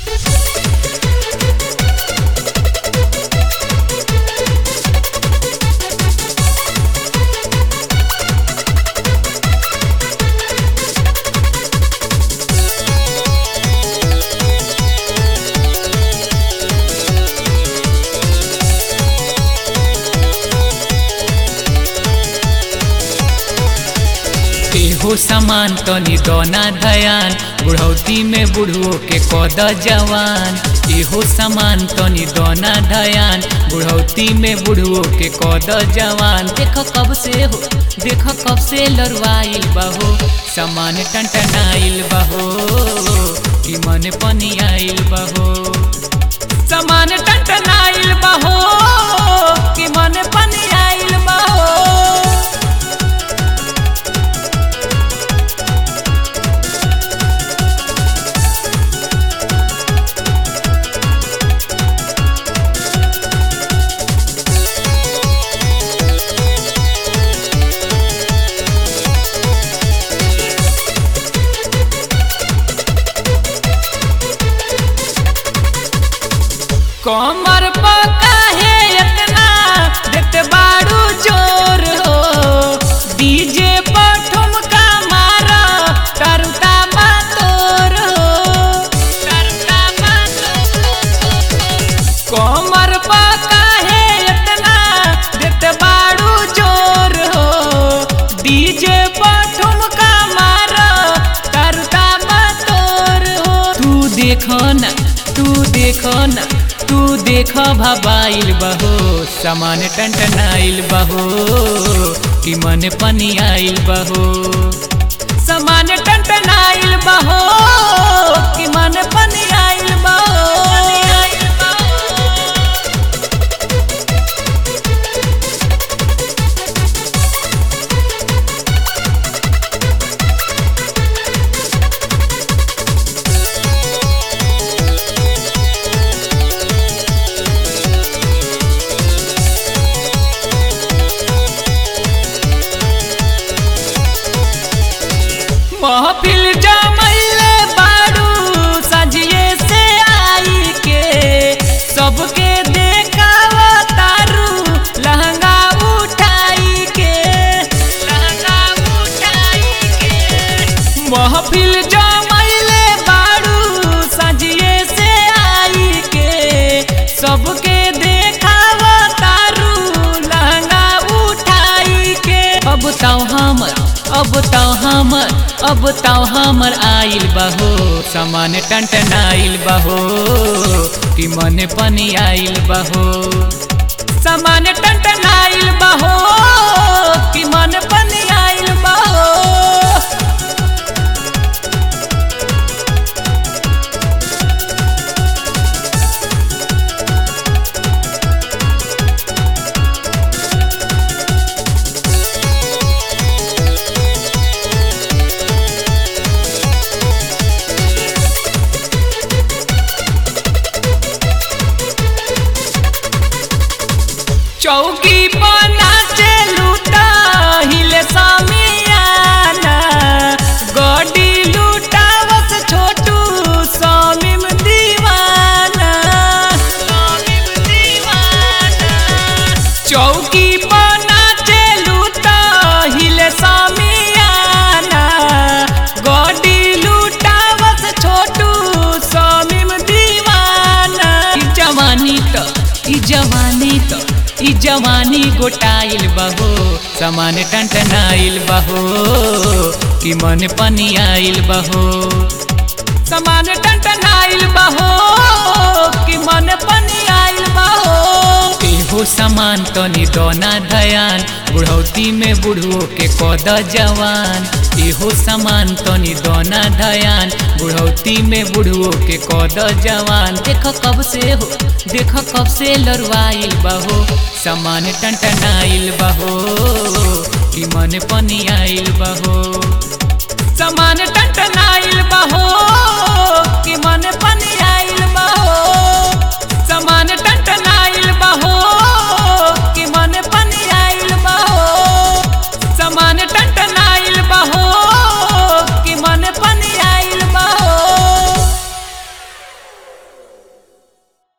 एहो सामान तनी दोना धयान बुढ़ौती में बुढ़ो के कद जवान एहो सामान तनी दोना धयान बुढ़ौती में बुढ़ो के कद जवान देख कब से हो देख कब से लड़वाइल बहो सामान टंटनाइल बहो कि मन पनी आइल बहो सामान टंटनाइल बहो कि मन पनी आइल बहो कमर पका है इतना देते बाड़ू जोर हो डीजे पर ठुमका मारा टरुता तोर हो टरुता कमर पका है इतना देते बाड़ू जोर हो डीजे पर ठुमका मारा टरुता तोर हो तू देखो ना तू देखो ना तू देख भबाइल बहो सामान टंटनाइल बहो कि मन पनी आइल बहो सामान टंटनाइल बहो कि मन पनी आइल बहो महफिल जमैले बाड़ू सजिए से आई के सबके देखावा तारू लहंगा उठाई के लहंगा उठाई के महफिल जमैले बाड़ू सजिए से आई के सबके देखावा तारू लहंगा उठाई के अब ताऊ हमर अब ताऊ हमर अब ताऊ हमर आइल बहो सामान टंटनाइल बहो कि मन पनी आइल बहो सामान टंटनाइल बहो कि मन पनी आइल बहो चौकी पर नाचे लूटा हिले सामियाना गडी लूटावस छोटू स्वामीम दीवाना स्वामीम दीवाना चौकी पर नाचे लूटा हिले सामियाना गडी लूटावस छोटू स्वामीम दीवाना ई जवानी त ई जवानी त ई जवानी गोटाइल बहो सामान टंटनाइल बहो कि मन पनी आइल बहो सामान टंटनाइल बहो कि मन पनी आइल बहो एहो सामान तनी दोना धयान बुढ़ौती में बुढ़ो के कद जवान एहो सामान तनी दोना धयान बुढ़ौती में बुढ़ो के कद जवान देख कब से हो देख कब से लड़वाइल बहो सामान टंटनाइल बहो कि मन पनी आइल बहो सामान टंटनाइल बहो